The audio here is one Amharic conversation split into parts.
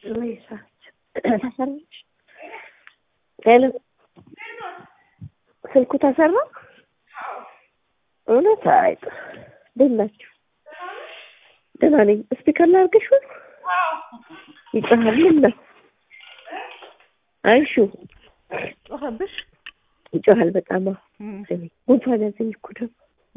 ተሰራች ሄሎ ስልኩ ተሰራ እውነት አይ ደህና ናችሁ ደህና ነኝ ስፒከር ላድርግሽ ወይ ይጮሃል ምን ነው አይሹ ጮኸብሽ? ይጮሃል በጣም አዎ እም። ጉንፋን ያዘኝ እኮ ደግሞ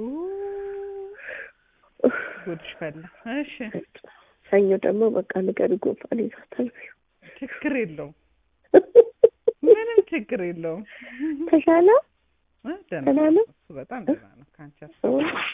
ኡ፣ ጉድሽ ፈላ። እሺ ሰኞ ደግሞ በቃ ንገሪ ጉንፋን ይዟታል ችግር የለውም ምንም ችግር የለውም። ተሻለ እ ደህና ደህና ነው? እሱ በጣም ደህና ነው። ከአንቺ ሀሳብ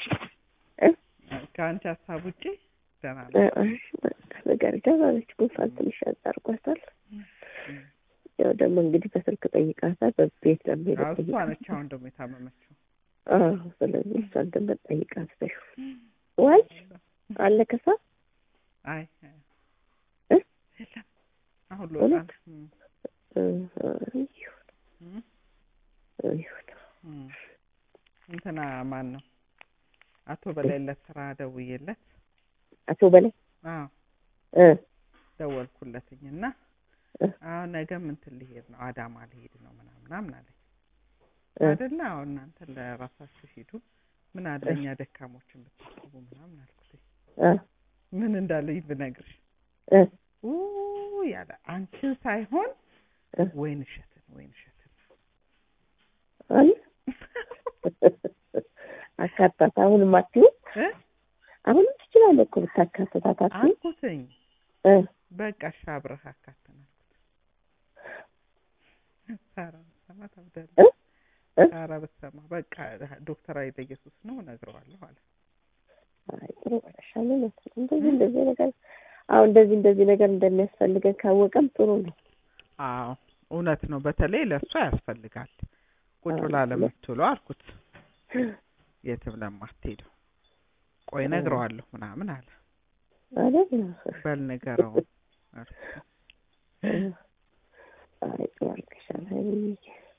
ከአንቺ ሀሳብ ውጪ ደህና ነው። ነገር ደህና ነች። ጉንፋን ትንሽ ያዝ አድርጓታል። ያው ደግሞ እንግዲህ በስልክ ጠይቃታል። በቤት ለመሄድ አዎ፣ እሷ ጠይቃታል። ነች አሁን ደግሞ የታመመችው። አዎ፣ ስለዚህ እሷን ደግሞ ጠይቃት በይው። ዋይ አለ ከሳ አይ እ? የለም አሁን ልወጣ እውነት? ነው። እም፣ እ፣ ይሁን እም፣ ይሁን። እም። እንትና ማን ነው አቶ በላይለት ስራ ደውዬለት አቶ በላይ አዎ እ ደወልኩለትኝ እና እ አሁን ነገም እንትን ልሄድ ነው አዳማ ልሄድ ነው ምናምን ምናምን አለኝ። እ አይደለ አሁን እናንተ ለራሳችሁ ሂዱ ምን አለ እኛ ደካሞችን ብታስቡ ምናምን አልኩት። እ ምን እንዳለኝ ብነግርሽ እ ኡ ያለ አንቺን ሳይሆን እ ወይን እሸትን ወይን እሸትን አለ አካታት አሁንም አትይው እ አሁንም ትችላለህ እኮ ብታካትታት አትይው አልኩትኝ እ በቃ እሺ አብረህ አካተን አልኩት። ሳራ ብትሰማ ታብዳለች። እ እ ሳራ ብትሰማ በቃ ዶክተር ኃይለ ኢየሱስ ነው እነግረዋለሁ አለ። አይ ጥሩ በለሻለ እንደዚህ እንደዚህ ነገር አሁን እንደዚህ እንደዚህ ነገር እንደሚያስፈልገን ካወቀም ጥሩ ነው። አዎ እውነት ነው። በተለይ ለእሷ ያስፈልጋል። ቁጭ አዎ፣ ብላ ለምትውለው አልኩት የትም ለማትሄደው ቆይ እነግረዋለሁ ምናምን አለ። አይደል? በል ንገረው አልኩት። አይ ጥሩ አድርገሻል ሀይሚዬ።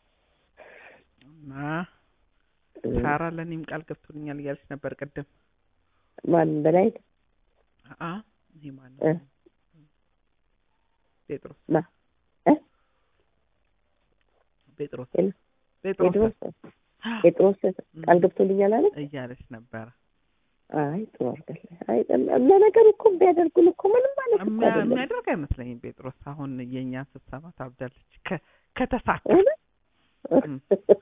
እና ሳራ ለእኔም ቃል ገብቶልኛል እያለች ነበር ቅድም። ማን በላይ አ ይሄ ማን እ ነው? ጴጥሮስ ማ እ ጴጥሮስ የለ፣ ጴጥሮስ ጴጥሮስ ጴጥሮስ ቃል ገብቶልኛል አለ። እያለች ነበረ። አይ ጥሩ አድርገሻል። አይ ለነገሩ እኮ ቢያደርጉን እኮ ምንም ማለት እኮ የሚያ- አይደለም። የሚያደርግ አይመስለኝም ጴጥሮስ። አሁን የእኛን ስትሰማ ታብዳለች። ከ- ከተሳካ እውነት? እም።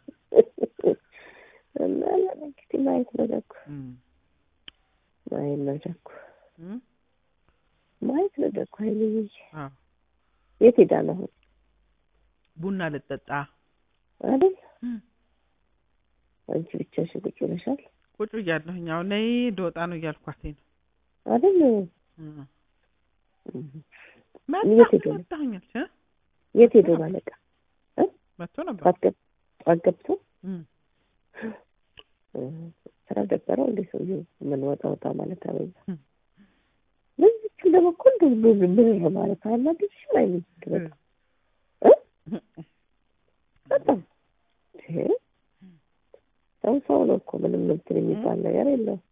እና እንግዲህ ማየት ነው ደጉ፣ እም፣ ማየት ነው ደጉ፣ እም፣ ማየት ነው ደጉ። ሀይሚዬ አዎ የት ሄዳ ነው አሁን? ቡና ልጠጣ አይደል እም፣ አንቺ ብቻሽን ቁጭ ብለሻል ቁጭ ብያለሁኝ። አሁን ነይ ልወጣ ነው እያልኳት ነው። አይደል? እም። እም። መጣ የት ሄዶ ነው? መጣሁኛለች እ የት ሄዶ ባለቃ መጥቶ ነበር። ጠዋት ገብ- ጠዋት ገብቶ እም፣ እ፣ ስራ ደበረው እንደ ሰውዬው ምን ወጣ ወጣ ማለት አበዛ። እም፣ ለዚችም ደግሞ እኮ እንደዚህ ብር ብር ማለት አናድድሽም? አይሚኝ በጣም እ በጣም ይሄ ሰው ሰው ነው እኮ ምንም እንትን የሚባል ነገር የለውም።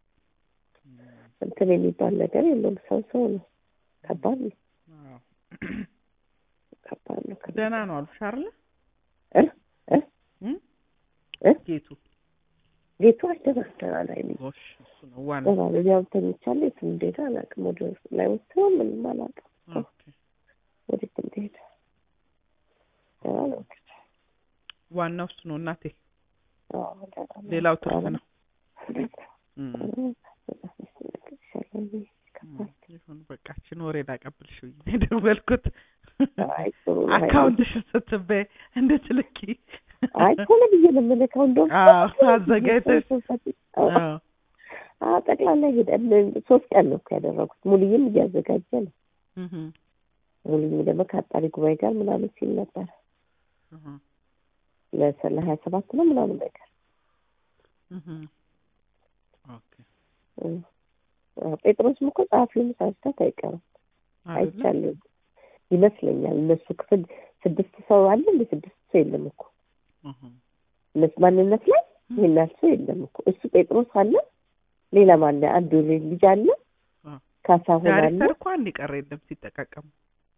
እንትን የሚባል ነገር የለውም። ሰው ሰው ነው። ከባድ ነው። አዎ። ከባድ ነው። ከባድ ደህና ነው አሉሽ አይደለ? እ እ እም? እ? ጌቱ ቤቱ አልደረሰናል። አይሚ ጎሽ እሱ ነው ዋና ደህና ነው። ያው ተኝቻለሁ። የት እንደሄደ አላውቅም። ወደ ላይ ወጥተው ምንም አላውቅም። ኦኬ። ወዴት እንደሄደ ደህና ነው። ዋናው እሱ ነው እናቴ። አዎ፣ ደህና ነው። ሌላው ትርፍ ነው። እም፣ ይሻላል። እም፣ ይሁን በቃ እችን ወሬ ላቀብልሽ ብዬ ነው የደወልኩት። አይ ጥሩ ነው። አካውንትሽን ስትበይ እንድትልኪ አይ ቶሎ ብዬ ነው የምልከው። እንደውም አዎ፣ አዘጋጅተሽ አዎ አዎ። አዎ ጠቅላላ ሄደን ሶስት ቀን ነው እኮ ያደረጉት። ሙሉዬም እያዘጋጀ ነው። እህ ሙሉዬ ደግሞ ከአጣሪ ጉባኤ ጋር ምናምን ሲል ነበር እህ ለሰ- ለሀያ ሰባት ነው ምናምን ነገር እህ ኦኬ እ። አዎ፣ ጴጥሮስም እኮ ጸሐፊውን ሳስታት አይቀርም አይደለ? አይቻልም ይመስለኛል። እነሱ ክፍል ስድስት ሰው አለ እንደ ስድስት ሰው የለም እኮ እህ እነሱ ማንነት ላይ ይህን ያህል ሰው የለም እኮ እሱ ጴጥሮስ አለ፣ ሌላ ማለ አንዱ ልጅ አለ፣ አዎ። ካሳሁን አለ ዳይሬክተር እኮ አንድ ቀረ የለም ሲጠቃቀሙ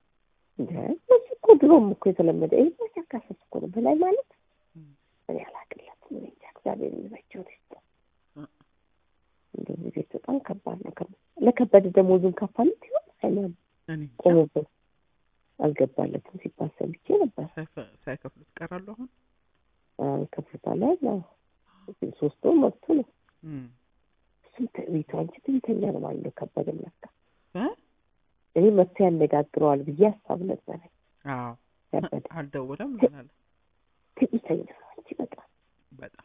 እንደ እዚህ እኮ ድሮም እኮ የተለመደ ይህ መቻካሰስ እኮ ነው። በላይ ማለት እኔ አላቅለትም። እኔ እንጃ እግዚአብሔር የሚበጀው ይስጥ። እንደዚህ ቤት በጣም ከባድ ነው። ከ- ለከበደ ደሞዙን ከፋለት ይሆን አይሆንም? እኔ እንጃ። ቆመበት አልገባለትም ሲባል ሰምቼ ነበር። ሳይፈ- ሳይከፍሉት ይቀራሉ አሁን ከፍታል ያለ ሶስት ወር መብቱ ነው። እም። እሱም ትዕቢቱ አንቺ ትዕቢተኛ ነው ማለት ነው። ከበደ ለካ እ? እኔ መጥቶ ያነጋግረዋል ብዬ ሀሳብ ነበረ። አዎ ከበደ አልደውለም ምን አለ ትዕቢተኛ ነው አንቺ በጣም በጣም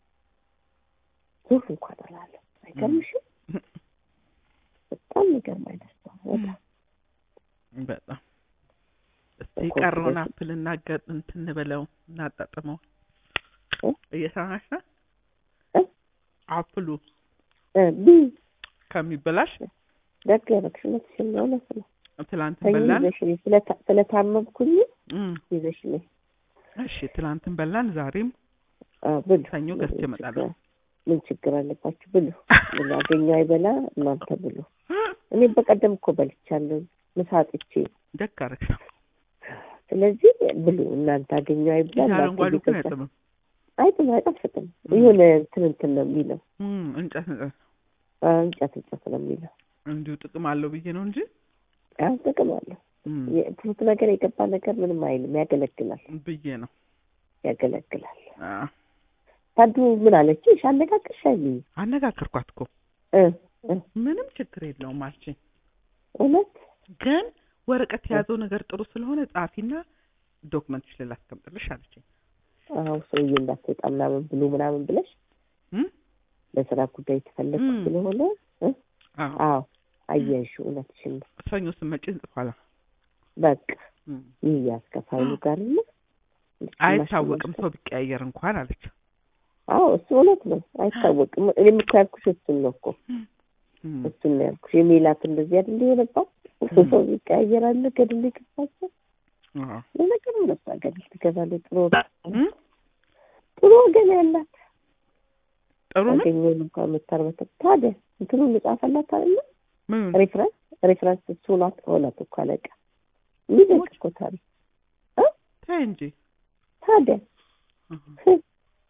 ዞር እንኳን አላለም። አይገርምሽም? በጣም የሚገርም አይነት ሰው ነው። በጣም በጣም እስቲ በኮንፊደንስ- የቀረውን አፕል እናገር እንትን በለው እናጣጥመው እ? እየሰማሽ ነው እ? አፕሉ እ ቢ ከሚበላሽ ደግ ያደረግሽ እውነትሽን ነው። እውነት ነው። ትላንትን ሰኞ በላን ይዘሽልኝ ስለታ- ስለታመምኩኝ እም። ይዘሽልኝ እሺ ትላንትን በላን ዛሬም አ፣ ብሉ። ሰኞ ገዝቼ እመጣለሁ ምን ችግር አለባችሁ? ብሉ። ምን ያገኘው አይበላ እናንተ ብሉ። እኔም በቀደም እኮ በልቻለሁ ምሳ አጥቼ። ደግ አደረግሽ ነው ስለዚህ ብሉ እናንተ አገኘው አይብላ። ይህ እናንተ አረንጓዴው ግን እየገዛ- አይጥምም አይጥም አይጣፍጥም። የሆነ እንትን እንትን ነው የሚለው እም፣ እንጨት እንጨት አ፣ እንጨት እንጨት ነው የሚለው። እንዲሁ ጥቅም አለው ብዬ ነው እንጂ አዎ ጥቅም አለው። እም፣ የፍሩት ነገር የገባ ነገር ምንም አይልም። ያገለግላል ብዬ ነው ያገለግላል። አ፣ ታዱ ምን አለችሽ? አነጋግርሽ አይልኝ አነጋገርኳት እኮ እ እ ምንም ችግር የለውም አልችኝ እውነት ግን ወረቀት የያዘው ነገር ጥሩ ስለሆነ ጻፊና ዶክመንትሽ ላይ ላስቀምጥልሽ አለችኝ አዎ ሰውዬ እንዳትወጣ ምናምን ብሎ ምናምን ብለሽ እም? ለስራ ጉዳይ የተፈለግኩ እም። ስለሆነ እ አዎ አዎ አየሽ፣ እውነትሽን ነው። ሰኞ ስመጪ እንጽፋለን በቃ እም። ይህ ያስከፋይሉ ጋር ነው አይታወቅም ሰው ቢቀያየር እንኳን አለች አዎ እሱ እውነት ነው። አይታወቅም። እኔም እኮ ያልኩሽ እሱን ነው እኮ እም። እሱን ነው ያልኩሽ። የሚላት እንደዚህ አይደል የሆነባት ሰው ይቀያየራል። ገድል ይገባቸው አዎ ለነገሩ ነሳ ገድል ትገባለች። ጥሩ እም? ጥሩ ወገን ያላት ጥሩ ነው ያገኘውን እንኳን የምታርበት ታዲያ እንትኑን ልጻፈላት አይደለ ምን ሬፍረንስ ሬፍረንስ እሱ ናት ሆናት እኮ አለቃ የሚደንቅ እኮ ታሪክ ተይ እንጂ ታዲያ እህ።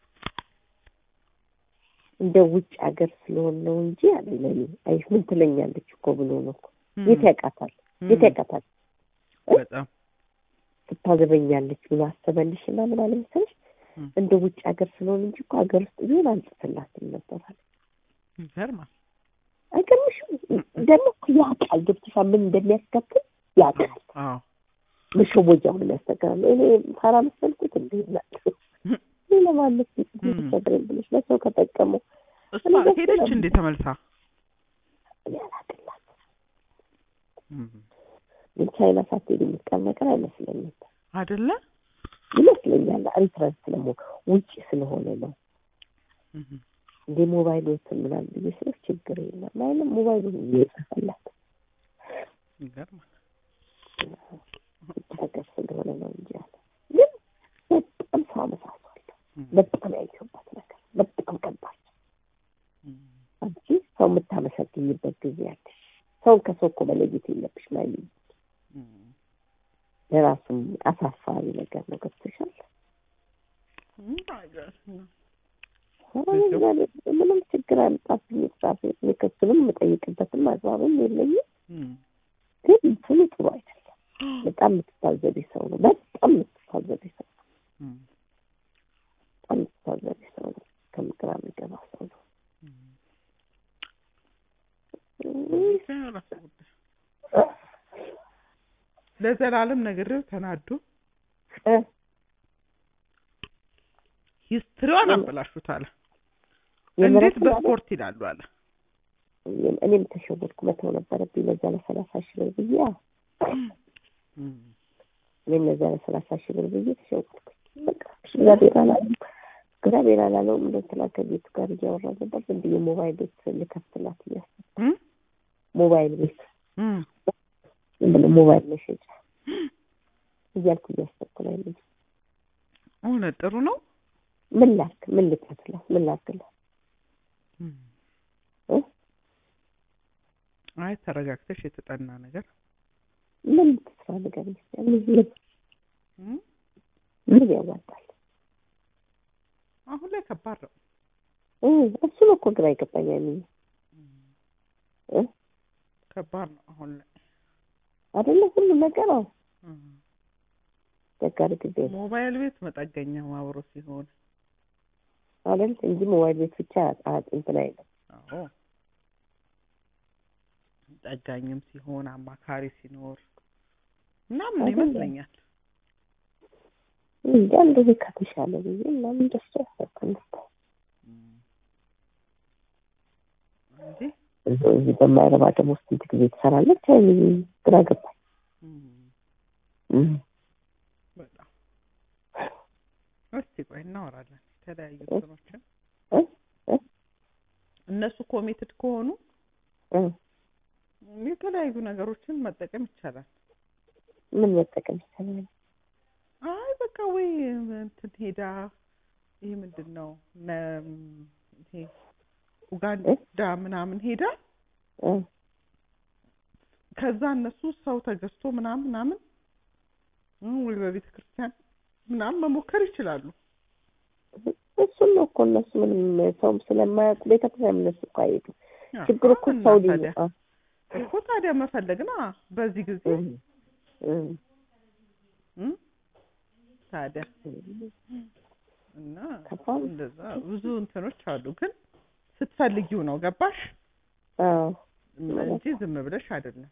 እንደ ውጭ ሀገር ስለሆነ ነው እንጂ አለ ለኔ አይ ምን ትለኛለች እኮ ብሎ ነው እኮ እም። የት ያውቃታል የት እም። ያውቃታል በጣም ስታዘበኛለች ብሎ አሰበልሽ እና ምን አለ መሰለሽ እም። እንደ ውጭ ሀገር ስለሆነ እንጂ እኮ ሀገር ውስጥ ቢሆን አልጽፍላትም ነበር አለ ይገርማል አይገርምሽም ደግሞ እኮ ያውቃል ገብቶሻል ምን እንደሚያስከትል ያውቃል አዎ መሸወጃውን የሚያስተካክል እኔ ታራ መሰልኩት እንዴ ናቸው ይህ ለማለት ቸግረን ብለሽ ለሰው ከጠቀመው እሷ ሄደች እንዴ ተመልሳ እኔ አላቅላት እም። ግን ቻይና ሳትሄድ የምትቀር ነገር አይመስለኝም አይደለ ይመስለኛል ሪፍረንስ ደግሞ ውጭ ስለሆነ ነው እም። እንደ ሞባይሎትን ምናምን ብዬ ስልሽ ችግር የለም አይልም ሞባይሉን እየጻፈላት ይገርማል ውጭ ሀገር ስለሆነ ነው እንጂ አለ ግን በጣም ሰው አመሳሷል እም። በጣም ያየሁበት ነገር በጣም ከባድ እም። አንቺ ሰው የምታመሰግኝበት ጊዜ አለሽ ሰውን ከሰው እኮ መለየት የለብሽ ማለት እም። ለራሱም አሳፋሪ ነገር ነው ገብቶሻል እም። አይገርም። ኧረ እግዚአብሔር ምንም ችግር አልጣብኝ ጻፍ ክሱንም የምጠይቅበትም አግባብም የለኝም እም። ግን እንትኑ ጥሩ አይደለም በጣም የምትታዘቢ ሰው ነው በጣም የምትታዘቢ ሰው ነው እም። በጣም የምትታዘቢ ሰው ነው ከምግራ የሚገባ ሰው ነው የራሱ ጉዳይ። ለዘላለም ነግሬው ተናዶ እ ሂስትሪዋን አበላሹት አለ። እንዴት የምረቱን አለ በስፖርት ይላሉ አለ። እኔም ተሸወድኩ መተው ነበረብኝ ለዛ ለሰላሳ ሺህ ብር ብዬ አዎ እኔም ለዛ ለሰላሳ ሺህ ብር ብዬ ተሸወድኩ በቃ እግዚአብሔር አላለም እግዚአብሔር አላለውም እንደ ትናንት ከቤቱ ጋር እያወራ ነበር ዝም ብዬ ሞባይል ቤት ልከፍትላት እያሰብኩ እም? ሞባይል ቤት እም። ዝም ብሎ ሞባይል መሸጫ እያልኩ እያሰብኩ ላይ ልጅ እውነት ጥሩ ነው። ምን ላክ ምን ልከፍላት ምን ላክላት እም። እ? አይ ተረጋግተሽ የተጠና ነገር ምን ትስራ ነገር ይመስላል ምን እም? ምን ያዋጣል? አሁን ላይ ከባድ ነው። እ እሱ ነው እኮ ግራ የገባኝ ያለኝ እ ከባድ ነው አሁን ላይ አይደለ ሁሉ ነገር አዎ እም። አስቸጋሪ ጊዜ ነው ሞባይል ቤት መጠገኛው አብሮ ሲሆን አይደል እንጂ ሞባይል ቤት ብቻ አ- እንትን አይልም። አዎ ጠጋኝም ሲሆን አማካሪ ሲኖር ምናምን አይደለም። ይመስለኛል። እንጃ እንደዚህ ከተሻለ ብዬ ምናምን ደስ ያሰብኩኝ እም። እንጂ እዚሁ እዚህ በማይረባ ደግሞ ስንት ጊዜ ትሰራለች? አይ ግራ ገባኝ። እም፣ እም። በጣም እስቲ ቆይ እናወራለን የተለያዩ እንትኖችን እ? እ? እነሱ ኮሚትድ ከሆኑ እ? የተለያዩ ነገሮችን መጠቀም ይቻላል። ምን መጠቀም ይቻላል? አይ በቃ ወይ እንትን ሄዳ ይሄ ምንድን ነው ነ- ይሄ ኡጋንዳ ምናምን ሄዳ እ? ከዛ እነሱ ሰው ተገዝቶ ምናምን ምናምን እ ወይ በቤተ ክርስቲያን ምናምን መሞከር ይችላሉ። እሱን ነው እኮ እነሱ ምንም ሰውም ስለማያውቁ ቤተክርስቲያን እነሱ እኮ አይሄዱም። አዎ፣ ችግሩ እኮ እና ሰው ልዩ ታዲያ እኮ ታዲያ መፈለግ ና በዚህ ጊዜ እ ታዲያ እና ከባድ ነው። እንደዛ ብዙ እንትኖች አሉ። ግን ስትፈልጊው ነው ገባሽ አዎ እንጂ ዝም ብለሽ አይደለም።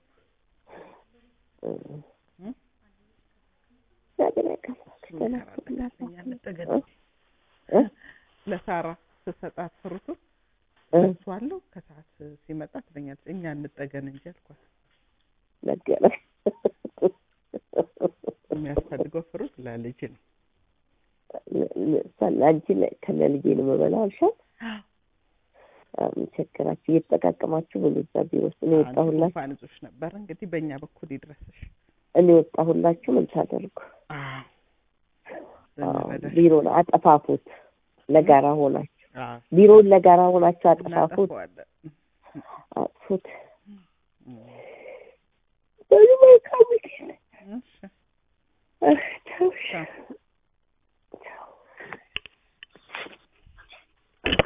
እ? እግዚአብሔር ያውቃል። እኛ እንጠገን እ? እንጂ እ? ለሳራ ስሰጣት ፍሩቱን እ? እሱ አለው ከሰዓት ሲመጣ ትለኛለች። እኛ እንጠገን እንጂ አልኳት። ነገረኝ። የሚያስፈልገው ፍሩት ለልጅ ነው። አንቺ ከነ ልጄ ነው የምበላው አልሻት። ምን ቸገራችሁ? እየተጠቃቀማችሁ ብሉ። እዛ ቢሮ ውስጥ እኔ ወጣሁላችሁ ጉንፋን ይዞሽ ነበር እንግዲህ በእኛ በኩል ይድረስሽ። እኔ ወጣሁላችሁ ምን ታደርጉ? አዎ አዎ፣ እንረዳሽ። ቢሮን አጠፋፉት። ለጋራ ሆናችሁ አዎ ቢሮውን ለጋራ ሆናችሁ አጠፋፉት፣ እናጠፋዋለን። አጥፉት። እም፣ በሉ መልካም ጊዜ። እሺ እ፣ ተውሽ። ቻው።